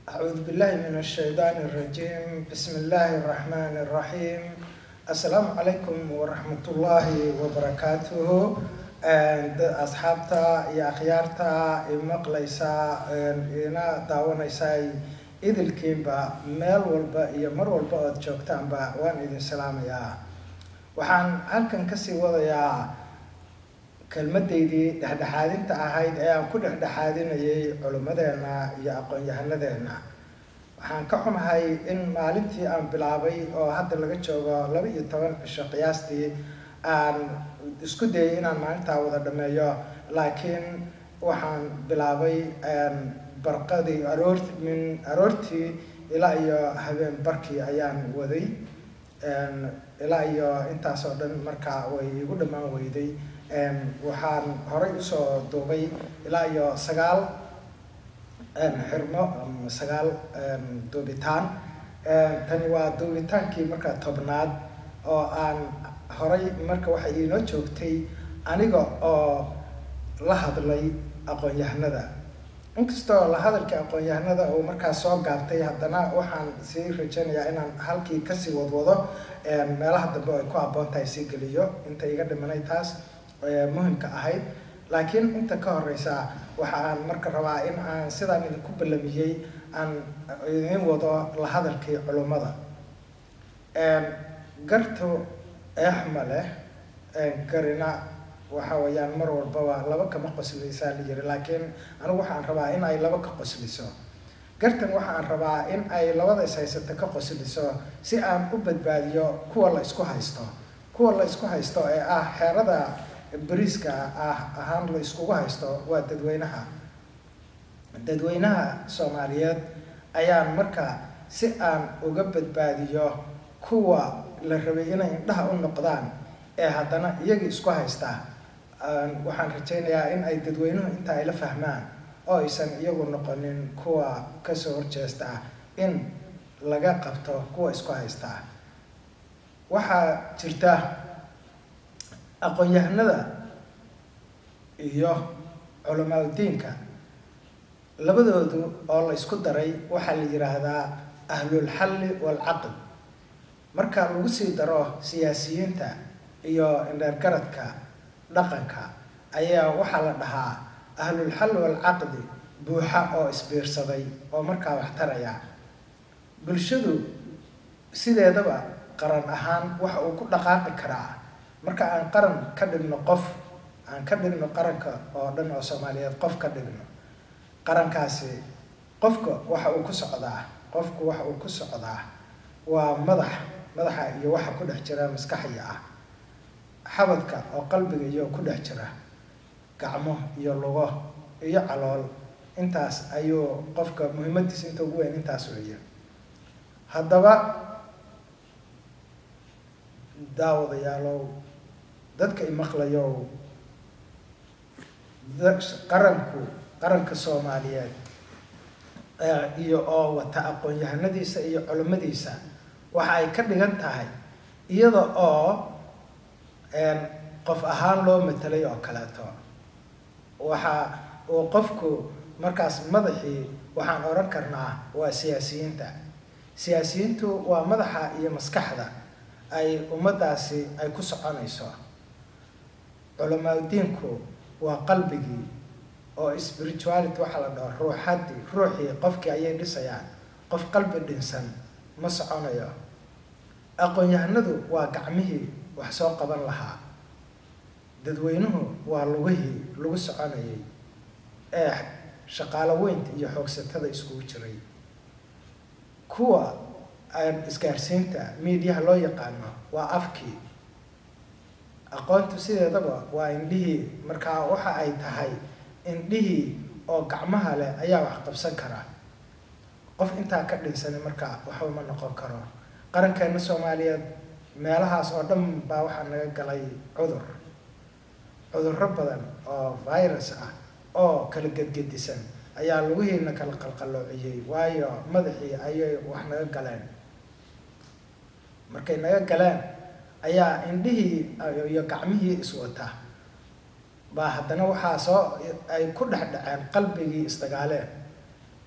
أعوذ بالله من الشيطان الرجيم بسم الله الرحمن الرحيم السلام عليكم ورحمة الله وبركاته asxaabta iyo akhyaarta imaqlaysa ina daawanaysa idilkiinba meel walba iyo mar walba ood joogtaanba waan idin salaamayaa waxaan halkan kasii wadayaa kelmadaydii dhexdhexaadinta ahayd ee aan ku dhexdhexaadinayay culimmadeena iyo aqoon-yahanadeena waxaan ka xumahay in maalintii aan bilaabay oo hadda laga joogo laba iyo toban cisho qiyaastii aan isku dayay inaan maalintaa wada dhameeyo laakiin waxaan bilaabay barqadii aroor min aroortii ilaa iyo habeen barkii ayaan waday ilaa iyo intaas oo dhan markaa way igu dhammaan weyday waxaan horay usoo duubay ilaa iyo sagaal xirmo sagaal duubitaan tani waa duubitaankii markaa tobnaad oo aan horay marka waxay iinoo joogtay aniga oo la hadlay aqoon-yahanada inkastoo la hadalkii aqoon-yahanada uu markaa soo gaabtay haddana waxaan sii rajaynayaa inaan halkii kasii wadwado meelaha dambe oo ay ku habboon tahay sii geliyo inta iga dhimanay taas muhimka ahayd laakiin inta ka horeysa waxa aan marka rabaa in aan sidaan idinku ballamiyey aan idin wado la hadalkii culummada gartu eexma leh garina waxa weeyaan mar walbaba laba kama qosliysaa la yiri laakiin anigu waxaan rabaa in ay laba ka qosliso gartan waxaan rabaa in ay labada is haysato ka qosliso si aan u badbaadiyo kuwa la isku haysto kuwa la isku haysto ee ah xeerada bariiska ah ahaan la iskugu haysto waa dadweynaha dadweynaha soomaaliyeed ayaan marka si aan uga badbaadiyo kuwa la rabay inay indhaha u noqdaan ee haddana iyagii isku haysta waxaan rajaynayaa in ay dadweynuhu inta ay la fahmaan oo aysan iyagu noqonin kuwa kasoo horjeesta in laga qabto kuwa isku haysta waxaa jirta aqoon-yahanada iyo culamaauddiinka labadoodu oo la isku daray waxaa la yidhaahdaa ahlulxalli waalcaqd marka lagu sii daro siyaasiyiinta iyo indheergaradka dhaqanka ayaa waxaa la dhahaa ahlulxalli waalcaqdi buuxa oo isbiirsaday oo markaa wax taraya bulshadu sideedaba qaran ahaan waxa uu ku dhaqaaqi karaa marka aan qaran ka dhigno qof aan ka dhigno qaranka oo dhan oo soomaaliyeed qof ka dhigno qarankaasi qofka waxa uu ku socdaa qofku waxa uu ku socdaa waa madax madaxa iyo waxa ku dhex jira maskaxiya ah xabadka oo qalbiga iyo ku dhex jira gacmo iyo lugo iyo calool intaas ayuu qofka muhiimadiisa inta ugu weyn intaas weeye haddaba daawadayaalow dadka imaqlayow qaranku qaranka soomaaliyeed iyo oo wata aqoon-yahanadiisa iyo culimmadiisa waxa ay ka dhigan tahay iyada oo qof ahaan loo matelay oo kaleeto waxa uu qofku markaas madaxii waxaan odhan karnaa waa siyaasiyiinta siyaasiyiintu waa madaxa iyo maskaxda ay ummaddaasi ay ku soconayso culamaauddiinku waa qalbigii oo spirituality waxaa la dhaho ruuxaddii ruuxii qofkii ayay dhisayaan qof qalbi dhinsan ma soconayo aqoon-yahanadu waa gacmihii wax soo qaban lahaa dadweynuhu waa lugihii lagu soconayay ee shaqaalo weynta iyo xoogsatada iskugu jiray kuwa isgaarsiinta miidiyaha loo yaqaano waa afkii aqoontu sideedaba waa indhihii markaa waxa ay tahay indhihii oo gacmaha leh ayaa wax qabsan kara qof intaa ka dhinsani markaa waxba ma noqon karo qarankeena soomaaliyeed meelahaas oo dhan baa waxaa naga galay cudur cudurro badan oo virus ah oo kala gedgedisan ayaa lugihiina kala qalqaloociyey waayo madaxii ayay wax naga galeen markay naga galeen ayaa indhihii iyo gacmihii iswata baa haddana waxaa soo ay ku dhex dhaceen qalbigii isdagaaleen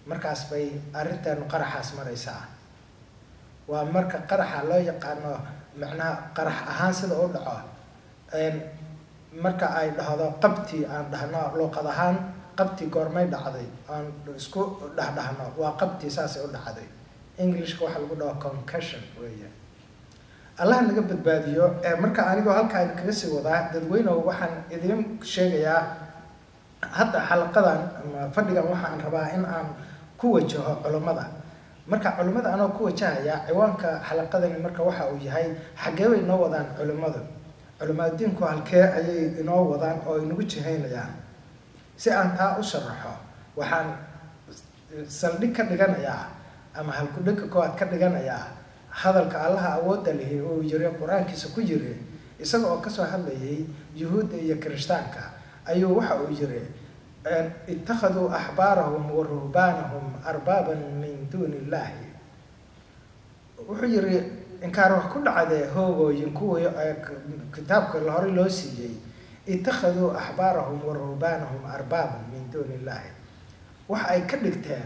markaas bay arrinteenu qaraxaas maraysaa waa marka qaraxa loo yaqaano macnaha qarax ahaan sida u dhaco marka ay dhahdo qabtii aan dhahno luuqad ahaan qabtii goormay dhacday aan isku dhahdhahno waa qabtii saasay u dhacday englishka waxaa lagu dhaho concussion weya allah naga badbaadiyo marka anigoo halkaa kaga sii wadaa dadweynehu waxaan idiin sheegayaa hadda xalaqadan ama fadhigan waxaan rabaa in aan ku wajaho culummada marka culimmada anoo ku wajahaya ciwaanka xalaqadani marka waxa uu yahay xaggee bay inoo wadaan culimmadu culimaadiinku halkee ayay inoo wadaan oo inagu jihaynayaan si aan taa u sharaxo waxaan saldhig ka dhiganayaa ama halkudhigka koowaad ka dhiganayaa hadalka allaha awoodda lihi uu yiri qur-aankiisa ku yiri isaga oo kasoo hadlayay yuhuudda iyo kirishtaanka ayuu waxa uu yiri ittakhaduu axbaarahum wa ruhbaanahum arbaaban min duuni illaahi wuxuu yiri inkaar wax ku dhacdee hoogooyin kuwii kitaabka horey loo siiyey ittakhaduu axbaarahum wa ruhbaanahum arbaaban min duuni illaahi waxa ay ka dhigteen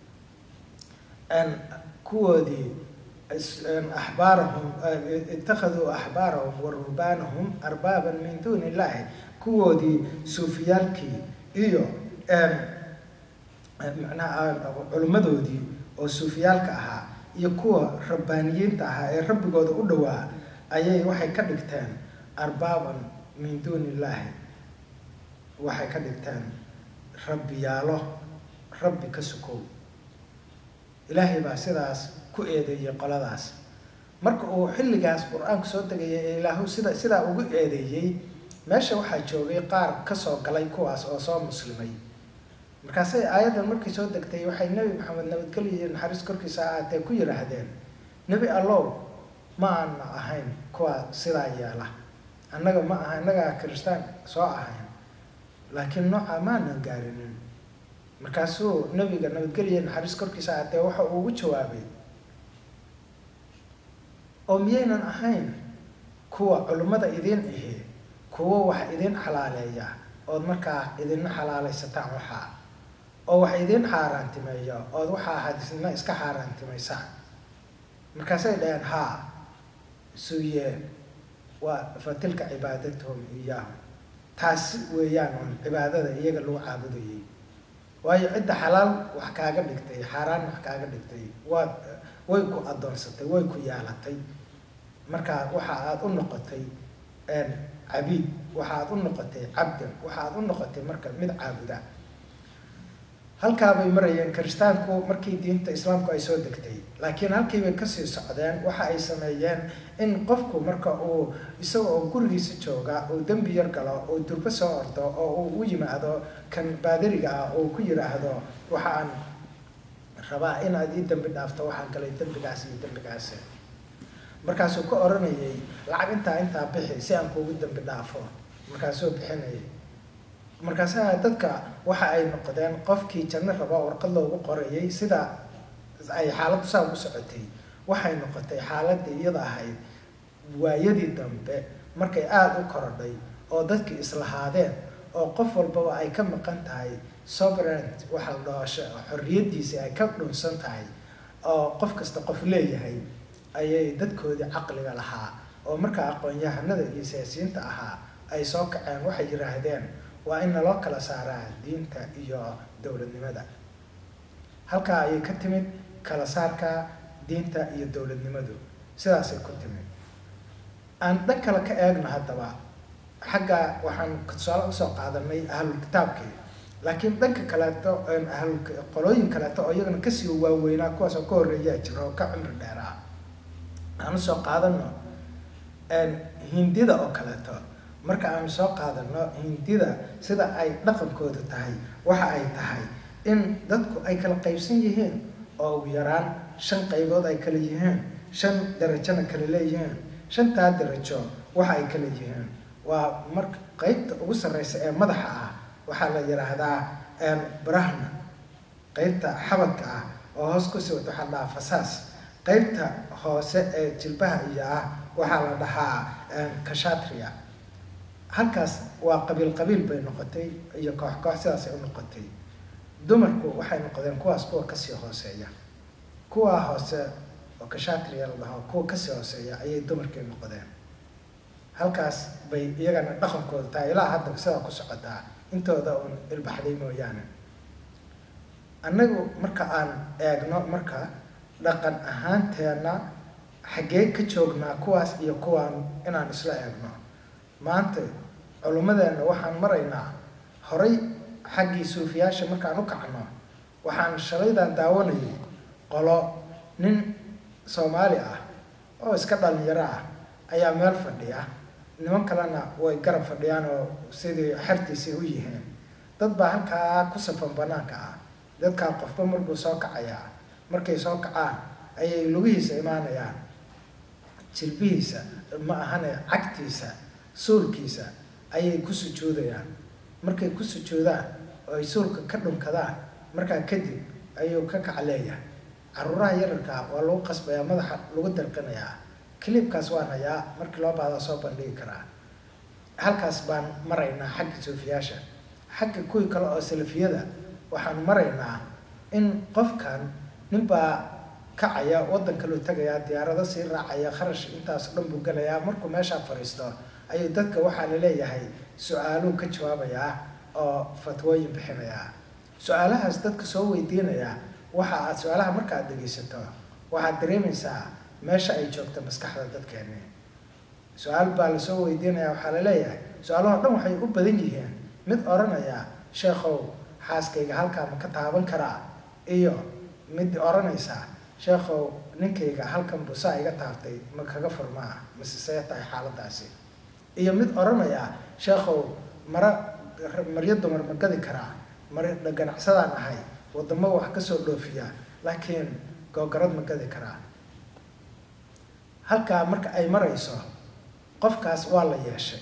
kuwoodii axbaarahum ittakhaduu axbaarahum wa ruhbaanahum arbaaban min duuni illaahi kuwoodii suufiyaalkii iyo macnaha culimmadoodii oo suufiyaalka ahaa iyo kuwa rabbaaniyiinta ahaa ee rabbigooda u dhowaa ayay waxay ka dhigteen arbaaban min duuni illaahi waxay ka dhigteen rabbiyaalo rabbi ka sukow ilaahay baa sidaas ku eedeeyey qoladaas marka uu xilligaas qur-aanku soo degayay ee ilaahu sida sidaa ugu eedeeyey meesha waxaa joogay qaar kasoo galay kuwaas oo soo muslimay markaasay aayaddan markay soo degtay waxay nebi maxamed nabadgelyo iyo naxariis korkiisa ahaatee ku yidhaahdeen nebi allow ma aana ahayn kuwa sidaa yeela annaga ma aha innagaa kiristaan soo ahayn laakiin nooca maanan gaarinin markaasuu nebiga nabadgelyo iyo naxariis korkiisa ahaatee waxa uu ugu jawaabay oo miyaynan ahayn kuwa culimmada idiin ahi kuwo wax idin xalaaleeya ood markaa idina xalaalaysataan waxaa oo wax idin xaaraantimeeya ood waxaa hadisna iska xaaraantimaysaan markaasay dhaheen haa suye waa fa tilka cibaadatuhum iyaahum taasi weeyaan oon cibaadada iyaga lagu caabudayay waayo cidda xalaal wax kaaga dhigtay xaaraan wax kaaga dhigtay waad way ku addoonsatay way ku yaalatay marka waxa aada u noqotay cabiid waxaad u noqotay cabdan waxaad u noqotay marka mid caabuda halkaabay marayeen kiristaanku markii diinta islaamku ay soo degtay laakiin halkiibay kasii socdeen waxa ay sameeyeen in qofku marka uu isaga oo gurigiisa jooga uu dembi yar galo uu durbo soo ordo oo uu u yimaado kan baadiriga ah uu ku yidhaahdo waxaan rabaa inaad ii dembi dhaafto waxaan galay dembigaas iyo dembigaas markaasuu ka oranayay lacag intaa intaa bixi si aan kuugu dambi dhaafo markaasuu bixinayay markaasaa dadka waxa ay noqdeen qofkii janno raba warqad loogu qorayay sida ay xaaladdu saa ugu socotay waxay noqotay xaaladii iyada ahayd waayadii dambe markay aada u korodhay oo dadkii islahaadeen oo qof walbaba ay ka maqan tahay sovereignt waxa la dhaho xorriyaddiisii ay ka dhunsan tahay oo qof kasta qof leeyahay ayay dadkoodii caqliga lahaa oo markaa aqoon-yahanada iyo siyaasiyiinta ahaa ay soo kaceen waxay yidhaahdeen waa in naloo kala saaraa diinta iyo dowladnimada halkaa ayay ka timid kala saarka diinta iyo dowladnimadu sidaasay ku timid aan dhan kale ka eegno haddaba xagga waxaan tusaale usoo qaadanay ahlul kitaabkii laakiin dhanka kaleeto ahlul qolooyin kaleeto oo iyagana kasii waaweynaa kuwaas oo ka horreeyaa jira oo ka cumri dheeraa aan usoo qaadano hindida oo kaleeto marka aanu soo qaadano hindida sida ay dhaqankoodu tahay waxa ay tahay in dadku ay kala qaybsan yihiin oo ugu yaraan shan qaybood ay kala yihiin shan darajona kala leeyihiin shantaa darajo waxa ay kala yihiin waa marka qeybta ugu sarreysa ee madaxa ah waxaa la yidhaahdaa brahna qeybta xabadka ah oo hoos kusii wata waxaa la dhahaa fasaas qeybta hoose ee jilbaha iyo ah waxaa la dhahaa kashatria halkaas waa qabiil qabiil bay noqotay iyo koox koox sidaasay u noqotay dumarku waxay noqdeen kuwaas kuwa kasii hooseeya kuwaa hoose oo kashatriya la dhaho kuwa kasii hooseeya ayay dumarkii noqdeen halkaas bay iyagana dhaqankooda tahay ilaa hadda sidaa ku socotaa intooda uun ilbaxday mooyaane annagu marka aan eegno marka dhaqan ahaanteenna xaggee ka joognaa kuwaas iyo kuwaan inaan isla eegno maanta culummadeenna waxaan maraynaa horay xaggii suufiyaasha markaan u kacno waxaan shalaydan daawanayay qolo nin soomaali ah oo iska dhalinyaro ah ayaa meel fadhiya niman kalena way garab fadhiyaan oo sidii xertiisii u yihiin dad baa halkaa ku safan banaanka ah dadkaa qofba markuu soo kacayaa markay soo kacaan ayay lugihiisa imaanayaan jilbihiisa ma ahane cagtiisa suulkiisa ayay ku sujuudayaan markay ku sujuudaan oo ay suulka ka dhunkadaan markaa kadib ayuu ka kacleeyahay caruuraha yararkaa waa lagu qasbayaa madaxa lagu dalqinayaa clibkaas waan hayaa markii loo baahdaa soo bandhigi karaa halkaas baan maraynaa xagga suufiyaasha xagga kuwii kale oo salafiyada waxaan maraynaa in qofkan ninbaa kacaya waddan kaluu tagayaa diyaarado sii raacaya kharash intaas dhan buu gelayaa markuu meeshaa fadhiisto ayuu dadka waxaa laleeyahay su-aaluu ka jawaabayaa oo fatwooyin bixinayaa su-aalahaas dadka soo weydiinaya waxa aad su-aalaha marka aad dhegeysato waxaad dareemaysaa meesha ay joogto maskaxda dadkeeni su-aal baa lasoo weydiinaya waxaa laleeyahay su-aalahoo dhan waxay u badan yihiin mid odhanaya sheekhow xaaskayga halkaa ma ka taaban karaa iyo mid odhanaysa sheekhow ninkayga halkan busaa iga taabtay ma kaga furmaa mise see tahay xaaladaasi iyo mid odhanaya sheekhow mara maryo dumar ma gadi karaa mar ganacsadaan ahay wadamo wax kasoo dhoofiya laakiin googarad ma gadi karaa halkaa marka ay marayso qofkaas waa la yeeshay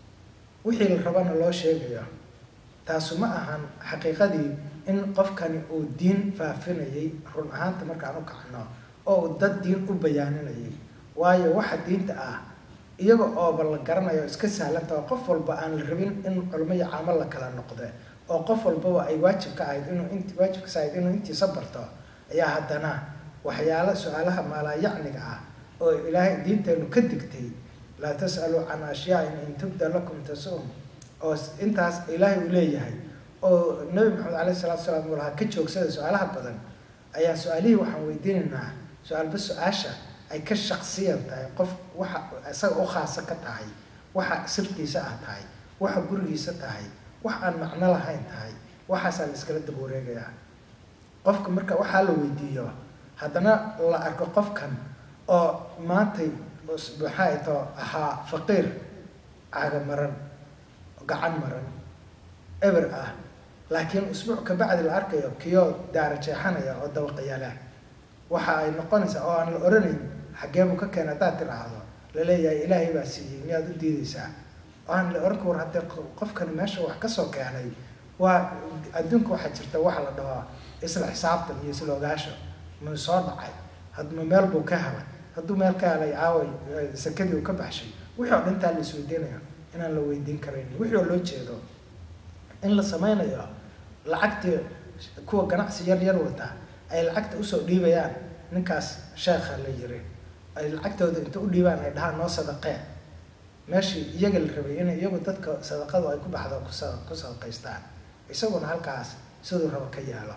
wixii la rabana loo sheegayo taasu ma ahan xaqiiqadii in qofkani uu diin faafinayay run ahaanta markaan u kacno oo uu dad diin u bayaaninayay waayo waxa diinta ah iyaga ooba la garanayo iska sahlanta oo qof walba aan la rabin in culmo iyo caamo la kala noqde oo qof walbaba ay waajib ka ahayd inuu int waajibkas ahayd inuu intiisa barto ayaa haddana waxyaalo su-aalaha maalaayacniga ah oo ilaahay diinteenu ka digtay laa tas'aluu can ashyaain in tubda lakum tasum oo intaas ilaahay uu leeyahay oo nabi maxamed alayh salatu salaam uu lahaa ka joogsada su-aalaha badan ayaa su-aalihii waxaan weydiinaynaa su-aalba su-aasha ay ka shaqsiyan tahay qof waxa isaga u khaasa ka tahay waxa sirtiisa ah tahay waxa gurigiisa tahay wax aan macno lahayn tahay waxaasaa la iskala daba wareegayaa qofka marka waxaa la weydiiyo haddana la arko qofkan oo maantay maxaa ito ahaa faqiir caga maran gacan maran eber ah laakiin usbuuc kabacdi la arkayo kiyoo daara jeexanaya oo dabaqayala waxa ay noqonaysaa oo aan la oranayn xaggeebuu ka keena haddaad tiraahdo laleeyahay ilaahay baa siiyey miyaad u diideysaa oo aan la oran ka war haddee qofkani meesha wax kasoo keenay waa adduunka waxaa jirta waxa la dhaho isla xisaabtan iyo isla ogaasho muu soo dhacay hadma meel buu ka helay hadduu meel ka helay caaway sakadii uu ka baxshay wixii oo dhantaa la isweydiinayo inaan la weydiin karayn wixii oo loo jeedo in la sameynayo lacagtii kuwa ganacsi yar yar wata ay lacagta usoo dhiibayaan ninkaas sheekha la yiri ay lacagtooda inta u dhiibaan ay dhahaan noo sadaqeen meeshii iyaga la rabay in iyagu dadka sadaqadu ay ku baxdo kusa ku sadaqaystaan isaguna halkaas siduu rabo ka yaalo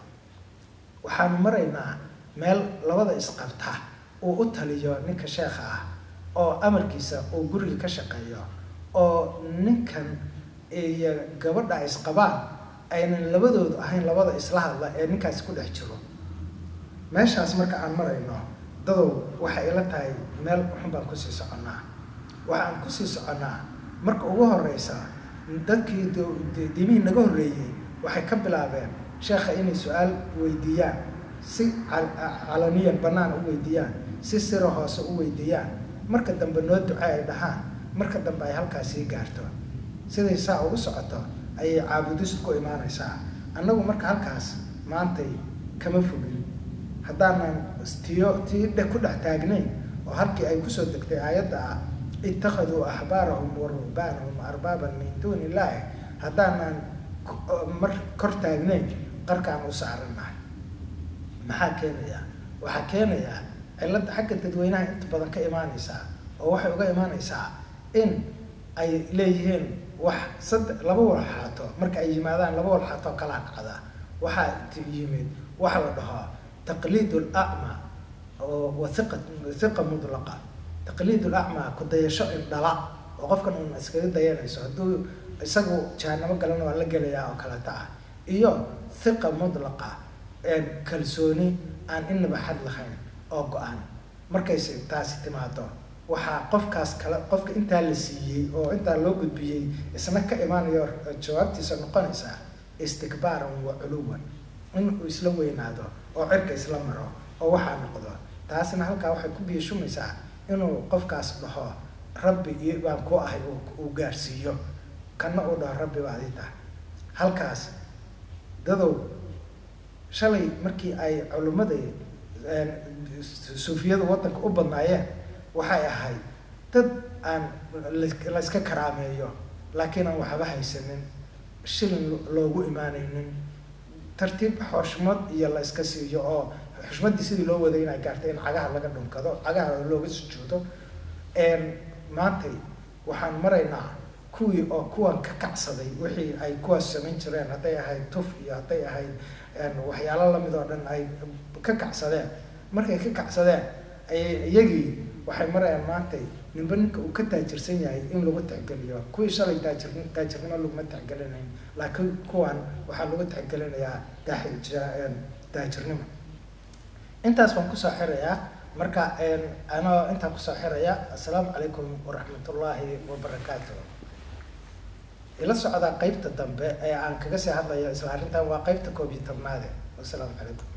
waxaanu maraynaa meel labada isqabta uu u taliyo ninka sheekha ah oo amarkiisa uu guriga ka shaqeeyo oo ninkan iyo gabadha isqabaan aynan labadoodu ahayn labada isla hadla ee ninkaasi ku dhex jiro meeshaas marka aan marayno dadow waxay ila tahay meel xun baan kusii soconnaa waxaan kusii soconnaa marka ugu horeysa dadkii diimihii naga horreeyey waxay ka bilaabeen sheekha inay su-aal weydiiyaan si calaniyan bannaan u weydiiyaan si siro hoose u weydiiyaan marka dambe noo duce ay dhahaan marka dambe ay halkaas sii gaarto siday saa ugu socoto ayay caabudistu ku imaanaysaa annagu marka halkaas maantay kama fogin haddaanan tiyo tii dhe ku dhex taagnayn oo halkii ay kusoo degtay aayadda ah ittakhaduu axbaarahum wa ruhbaanahum arbaaban min duuni illaahi haddaanan mar kor taagnayn qarkaan u saarannahay maxaa keenaya waxaa keenaya cilladda xagga dadweynaha inta badan ka imaaneysaa oo waxay uga imaaneysaa in ay leeyihiin wax sadde laba walxaato marka ay yimaadaan laba walxaato kalaa dhacda waxaa yimid waxa la dhaho taqliid lacma oo wathiqa thiqa mudlaqa taqliid lacma ku dayasho indhala oo qofkan uun iskaga dayanayso hadduu isagu jahanamo galana waa la gelayaa oo kaleeta ah iyo thiqa mudlaqa kalsooni aan inaba xad lahayn oo go-an markayse taasi timaado waxaa qofkaas kale qofka intaa la siiyey oo intaa loo gudbiyey isna ka imaanayo jawaabtiisa noqonaysaa istikbaaran wa culuwan inuu isla weynaado oo cirka isla maro oo waxaa noqdo taasina halkaa waxay ku biishumaysaa inuu qofkaas dhaho rabbi iyo baan ku ahay uu gaarsiiyo kana uu dhaho rabbi baa adi tahay halkaas dadow shalay markii ay culimmadii suufiyadu waddanka u badnaayeen waxay ahayd dad aan la iska karaameeyo laakiin aan waxba haysanin shilin loogu imaanaynin tartiib xushmad iyo la iska siiyo oo xushmaddii sidii loo waday inay gaartay in cagaha laga dhunkado cagaha looga sujuudo maantay waxaan maraynaa kuwii oo kuwan ka kacsaday wixii ay kuwaas samayn jireen hadday ahayd tuf iyo hadday ahayd waxyaalo lamid oo dhan ay ka kacsadeen markay ka kacsadeen ayay iyagii waxay marayaan maantay ninba ninka uu ka taajirsan yahay in lagu tixgeliyo kuwii shalay taajir taajirnimo laguma tixgelinayn laakiin kuwan waxaa lagu tixgelinayaa taajirnimo intaas baan kusoo xirayaa marka anoo intaan kusoo xiraya assalaamu calaykum waraxmatullaahi wabarakaatu ila socdaa qeybta dambe ee aan kaga sii hadlayo isla arrintan waa qeybta koob iyo tobnaade wassalaamu calaykum